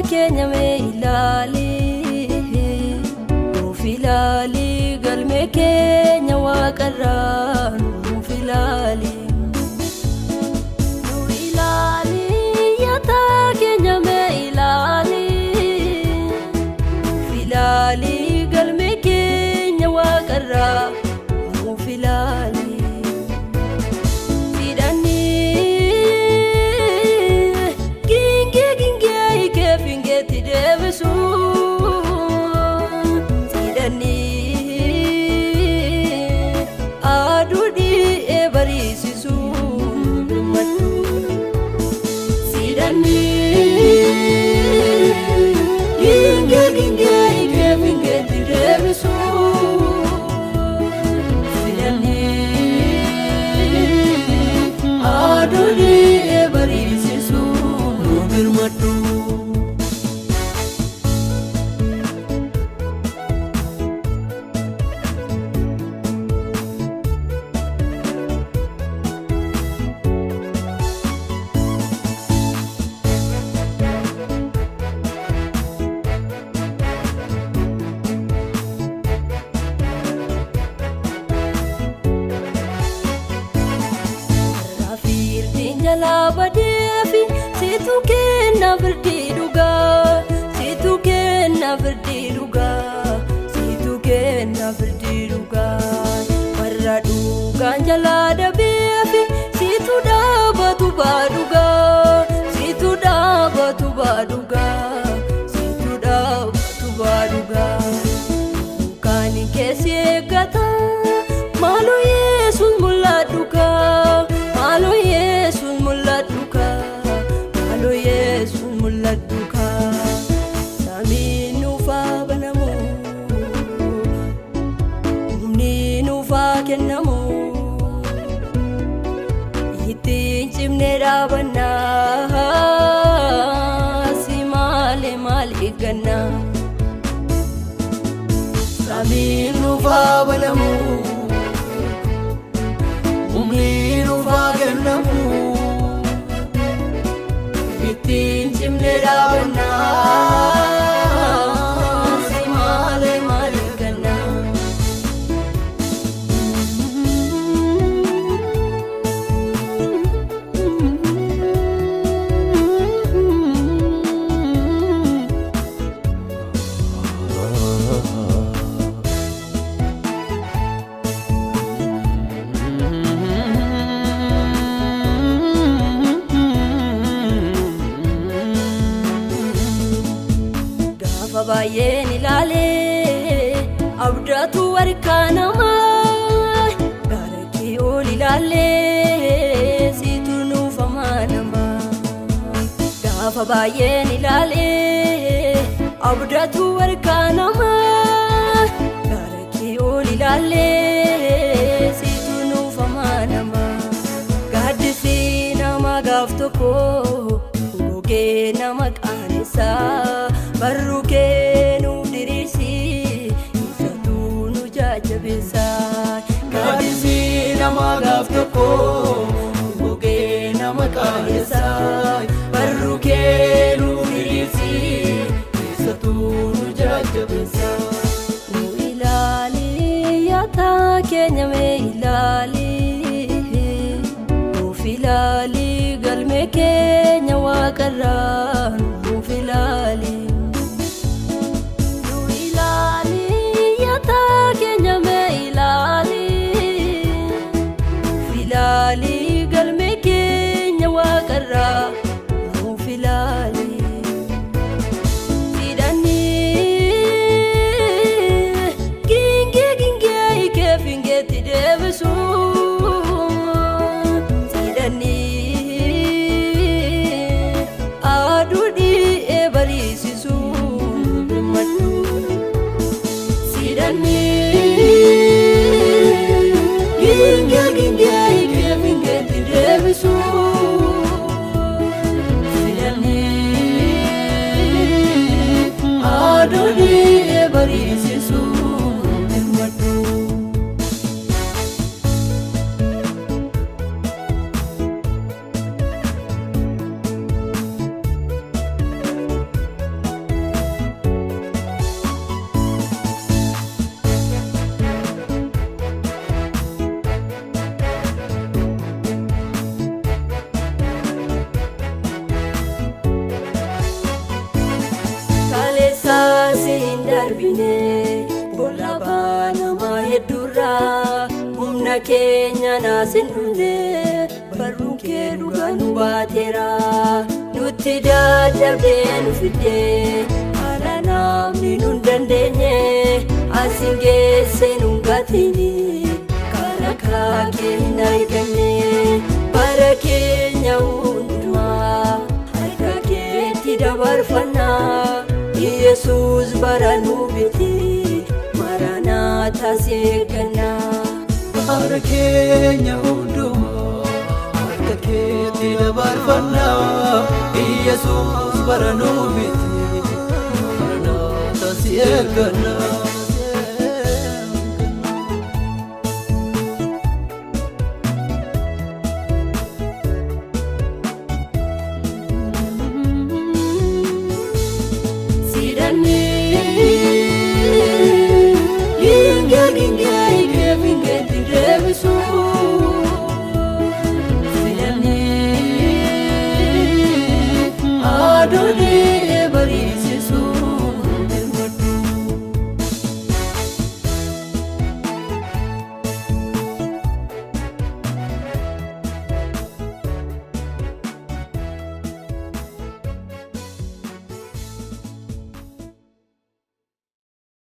keenya mee ilaali nuuf ilaali galmee keenya waaqarraa nuuf ilaali. Nu ilaali yaataa keenya mee ilaali nuuf ilaali galmee keenya waaqarraa nuuf ilaali. Gingee gingee ikee fingeetti deebisu sidhanii aduu dhi'ee bariisisu birmadhu sidhanii gingee gingee ikee fingeetti deebisu sidhanii aduu dhi'ee bariisisu birmadhu. Raafiirtiin jalaa badeefi situ kenna birdii dhugaa situ kenna birdii dhugaa situ kenna birdii dhugaa warra dhugaan jalaa dabeefi situ dhaabatu baadhugaa situ dhaabatu baadhugaa situ dhaabatu baadhugaa kan keessi eeggata maaloo yesuus mul'adhu kaa maaloo yesuus mul'adhu kaa maaloo yesuus mul'adhu kaa samiin nuufaa banamu humni nuufaa kennamu ittiin cimnee dhaabannaa si malee maal eeggannaa. Samiin nuufaa banamu humni nuufaa kennamu ittiin cimnee dhaabannaa si malee maal eeggannaa. Gaafa baay'een ilaalee abdaatu harkaa namaa gaara kee ol ilaalee situ nuufamaa namaa. Gaafa baay'een ilaalee abdaatu harkaa namaa gaara kee ol ilaalee situ nuufamaa namaa. Gaaddisii nama gaaf tokko gogee nama qaanessaa barruu kee nu diriirsi ibsatuu nu jajjabeessaa. Gaaddisii nama gaaf tokko gogee nama qaanessaa barruu kee nu diriirsi ibsatuu nu jajjabeessaa. Nu ilaali yaataa keenya mee ilaali. Nuuf ilaali galmee keenya waaqarraa nuuf ilaali. Nu ilaali yaataa keenya mee ilaali. Nuuf ilaali galmee keenya waaqarraa nuuf ilaali. Sidhanii gingee gingee ikee fingeetti deebisu. Sidhanii aduu dhi'ee bariisisu birmadhu. Sidhanii gingee gingee ikee fingeetti deebisu. Sidhanii aduu dhi'ee bariisisu birmadhu. turraa humna keenya naasin dhumne barruun kee dhugaa nu baateera nutti dadhabdee nu fiddee haala namni nu hin dandeenye asin geesse nu hin gatini karaa kaakee hin arganne bara keenya hundumaa harka keetti dabarfannaa yesus bara nu biti maranaataa seeggannaa. Bara keenya hundumaa harka keetti dabarfannaa Iyyasuus bara nu biti maranaataa si eeggannaa. Adonai